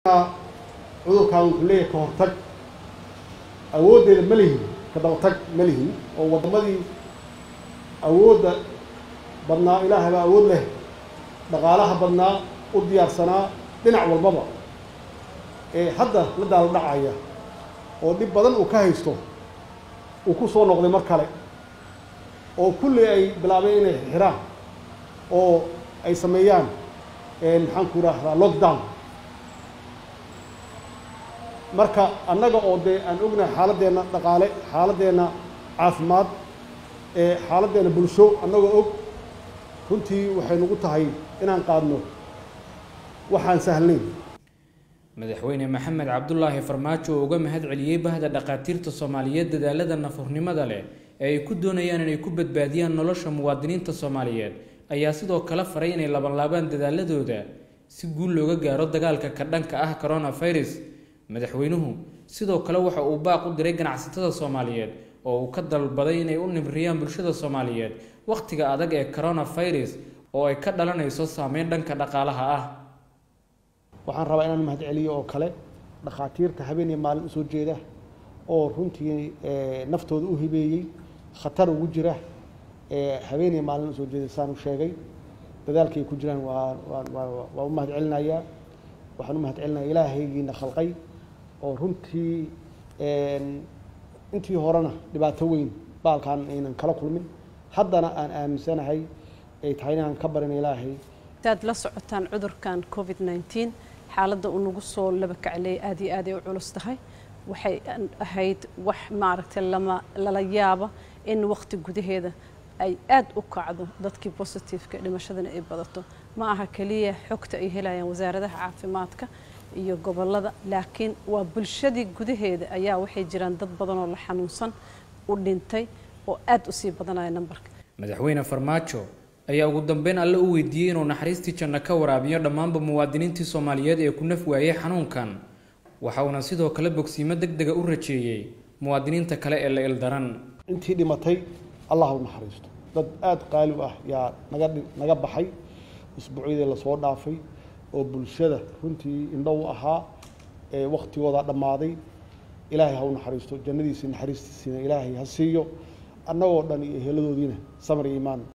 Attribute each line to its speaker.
Speaker 1: cudurkan wuxuu leeyahay ka hortag awooddeeda ma lihin ka dabatag ma lihin oo waddamadii awoodda badnaa ilaahay baa awood leh dhaqaalaha badnaa u diyaarsanaa dhinac walbaba ee hadda la daalo dhacaya oo dhib badan uu ka haysto uu ku soo noqday mar kale oo kulli ay bilaabeen inay xiraan oo ay sameeyaan maxaan ku idhaahdaa lockdown marka annaga oo dee aan ognahay xaaladeenna dhaqaale xaaladeenna caafimaad ee xaaladeenna bulsho annagoo og runtii waxay nagu tahay inaan qaadno waxaan sahlnayn
Speaker 2: madaxweyne maxamed cabdulaahi farmaajo oo uga mahad celiyey bahda dhakhaatiirta soomaaliyeed dadaalada nafurnimada leh ee ay ku doonayaan inay ku badbaadiyaan nolosha muwaadiniinta soomaaliyeed ayaa sidoo kale faray inay labanlaabaan dadaaladooda si guul looga gaaro dagaalka ka dhanka ah coronavirus madaxweynuhu sidoo kale waxa uu baaq u diray ganacsatada soomaaliyeed oo uu ka dalbaday inay u nimriyaan bulshada soomaaliyeed wakhtiga adag ee coronavirus oo ay ka dhalanayso saameyn dhanka dhaqaalaha ah
Speaker 1: waxaan rabaa inaan mahad celiyo oo kale dhakhaatiirta habeen iyo maalin usoo jeeda oo runtii naftooda u hibeeyey khatar ugu jira habeen iyo maalin usoo jeeda saan u sheegay dadaalkay ku jiraan waa waa u mahad celinayaa waxaan u mahad celinaya ilaahaygiina khalqay oo runtii intii horena dhibaato weyn baalkan aynan kala kulmin haddana aan aaminsanahay ay tahay inaan ka barina ilaahay
Speaker 3: hadaad la socotaan cudurkan covid nneteen xaaladda uu nagu soo laba kacleeyay aad iyo aad ay u culus tahay waxay ahayd wax maaragtay lama lala yaaba in waqti gudaheeda ay aad u kacdo dadkii positiveka dhimashadana ay badato ma aha keliya xogta ay helayaan wasaaradaha caafimaadka iyo gobolada laakiin waa bulshadii gudaheeda ayaa waxay jiraan dad badan oo la xanuunsan u dhintay oo aad u sii badanaya nambarka
Speaker 2: madaxweyne farmaajo ayaa ugu dambeyn alle u weydiiyey inuu naxariistii janno ka waraabiyo dhammaanba muwaadiniintii soomaaliyeed ee ku naf waayey xanuunkan waxa uuna sidoo kale bogsiimo deg dega u rajeeyey muwaadiniinta kale ee la ildaran
Speaker 1: intii dhimatay allah u naxariisto dad aada qaali u ah yaa naga naga baxay isbuucyadii lasoo dhaafay oo bulshada runtii indho u ahaa ee waktigooda dhammaaday ilaahay ha u naxariisto jannadiisii naxariistiisiina ilaahay ha siiyo annagoo dhan iyo heladoodiina samar iyo iimaan